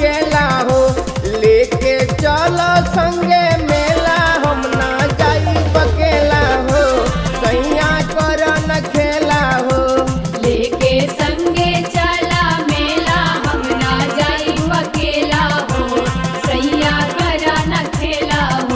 अकेला हो लेके चलो संगे मेला हम ना जाई बकेला हो सैया कर न खेला हो लेके संगे चला मेला हम ना जाई अकेला हो सैया करा न खेला हो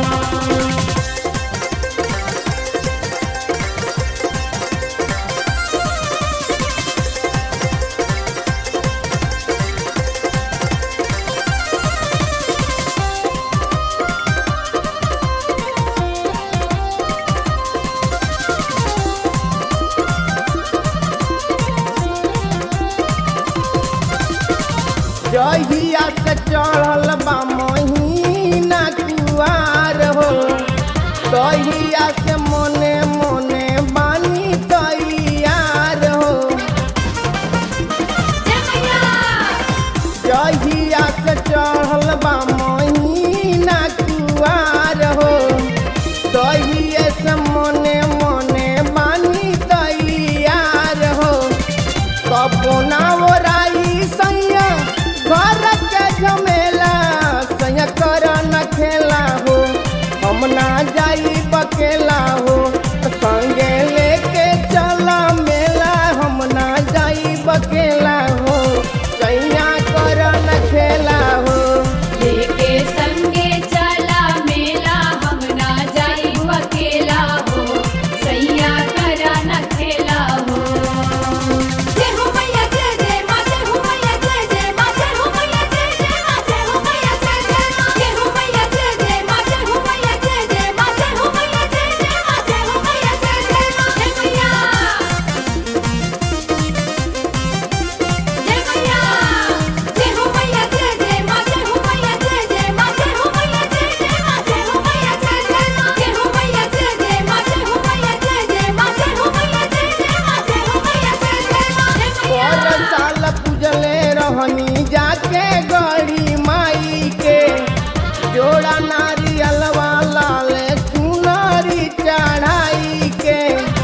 जहिया से चढ़ल बा महीना कुआर हो तहिया से मोने मोने बानी तैयार हो जय मैया जहिया से चढ़ल बा महीना कुआर हो तहिए से मोने मोने बानी तैयार हो कबोना ओराई सैया घर के झमेला सैया कर न खेला हो हम ना जाई बकेला हो संगे लेके चला मेला हम ना जाई बकेला हो सैया कर न खेला हो लेके संगे चला मेला हम ना जाई अकेला हो सैया करा न खेला हो जय हो मैया जय जय माँ जय हो मैया जय जय माँ जय हो मैया जय जय माँ जय हो मैया जय जय माँ जय हो मैया जय जय माँ जय हो मैया जय जय माँ जय हो मैया जय जय माँ जय हो मैया जय जय माँ जय मैया जय मैया जय हो मैया जय जय माँ जय हो मैया जय जय माँ जय हो मैया जय जय माँ जय हो मैया जय जय माँ जय हो मैया जय जय माँ जय हो मैया जय जय माँ जय हो मैया जय जय माँ जय हो मैया जय जय माँ जय पर मैया साल पूजले रहनी जाके गड़ी माई के जोड़ा नारियलवा लाल चुनरी चढ़ाई के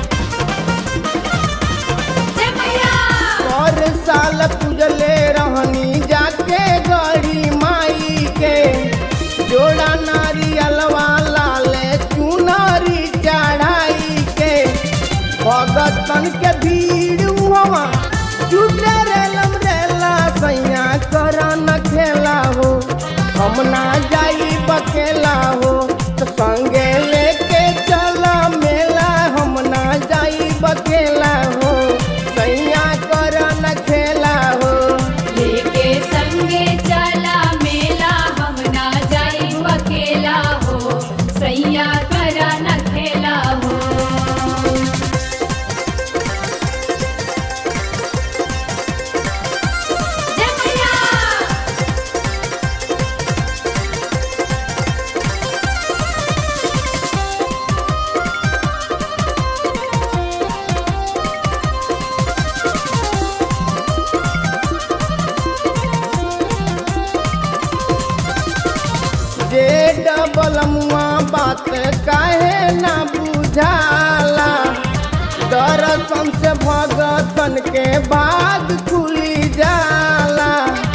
जय मैया पर साल पूजले रहनी जाके गड़ी माई के जोड़ा नारियलवा लाल चुनरी चढ़ाई के भगतन के भीड़ हुआ जुटे रेलम रेला सैया कर न खेला हो हम ना जाई बकेला हो तो संगे लेके चला मेला हम ना जाई बकेला हो सैया कर न खेला हो लेके संगे चला मेला हम ना जाई अकेला हो सैया करा न खेला हो जय मैया जे डबल मुआ बात काहे ना बुझाला दर्शन से भगतन के भाग खुली जाला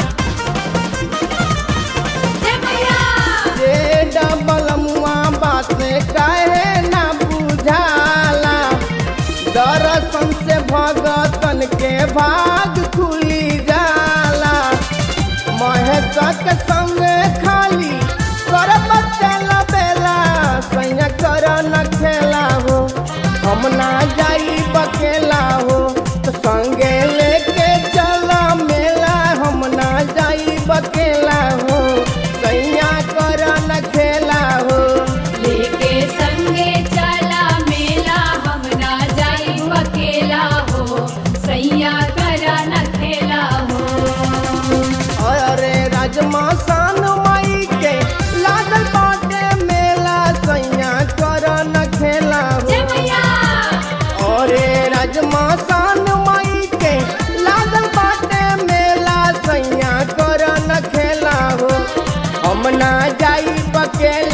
जय मैया जे डबल मुआ बात काहे ना बुझाला दर्शन से भगतन के भाग खुली जाला महेश के संग खाली कर चल बेला सैया कर न खेला हो हम ना जाई बकेला हो तो संगे लेके चला मेला हम ना जाई बकेला हो सैया कर न खेला हो लेके संगे चला मेला हम ना जाई अकेला हो सैया करा न खेला हो अरे राजमा सान माई के लागल बाटे मेला सैया कर न खेला हो जय मैया अरे राजमा सान माई के लागल बाटे मेला सैया कर न खेला हो हम ना जाई बकेला